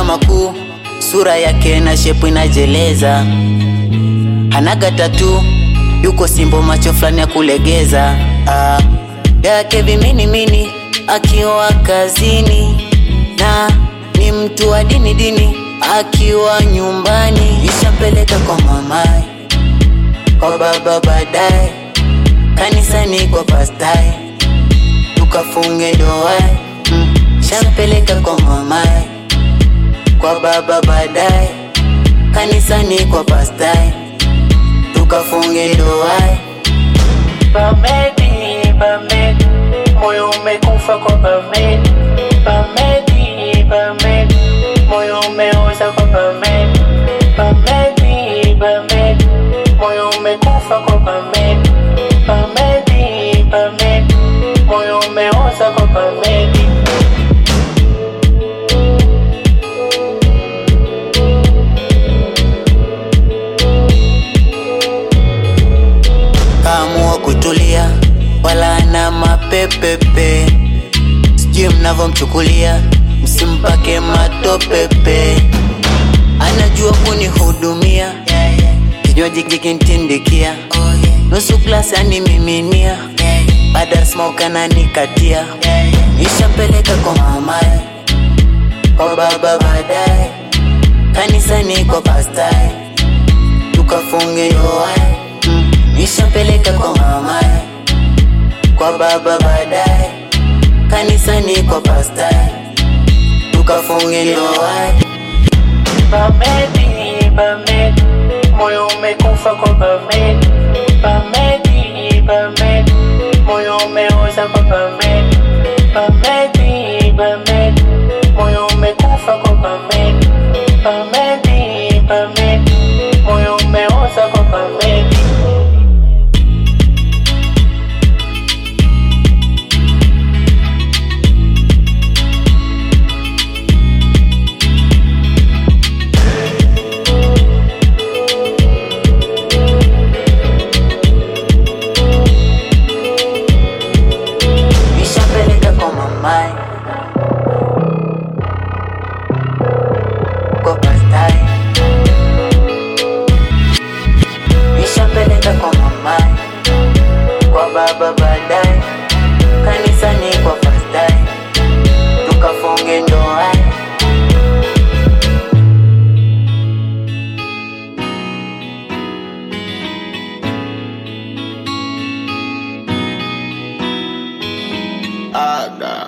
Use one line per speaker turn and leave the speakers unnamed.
makuu, sura yake na shepu inajeleza, hanaga tatu, yuko simbo, macho fulani ya kulegeza ah, yake viminimini akiwa kazini na ni mtu wa dini dini, akiwa nyumbani nishampeleka kwa mamaye, kwa baba baadaye, kanisani kwa pastaye, tukafunge ndoa mm. Shampeleka kwa mamaye, kwa baba baadaye, kanisani kwa pastaye, tukafunge ndoa
Bamedi, Bamedi, moyo umekufa kwa Bamedi. Bamedi, Bamedi, moyo umeoza kwa Bamedi. Bamedi, Bamedi, moyo umekufa kwa Bamedi. Bamedi, Bamedi, moyo umeoza kwa Bamedi.
kaamua kutulia, wala na mapepepe, sijui mnavyomchukulia, msimpake matopepe, anajua kunihudumia, kinywaji kikintindikia, nusu glasi animiminia, baada ya smoke ananikatia, nishampeleka kwa mamaye, kwa baba baadaye, kanisani kwa pastaye, tukafunge ndoa mm. Nishampeleka kwa mamaye, kwa baba baadaye, kanisani kwa pastaye, tukafunge ndoa
Bamedi, Bamedi, moyo umekufa kwa Bamedi. Bamedi, Bamedi, moyo umeoza kwa Bamedi. Bamedi, Bamedi, moyo umekufa kwa Bamedi. Bamedi, Bamedi, moyo umeoza kwa Bamedi.
Nishampeleka kwa mamaye, kwa pastaye, nishampeleka kwa mamaye, kwa baba baadaye, kanisani kwa pastaye, tukafunge ndoa
Ada.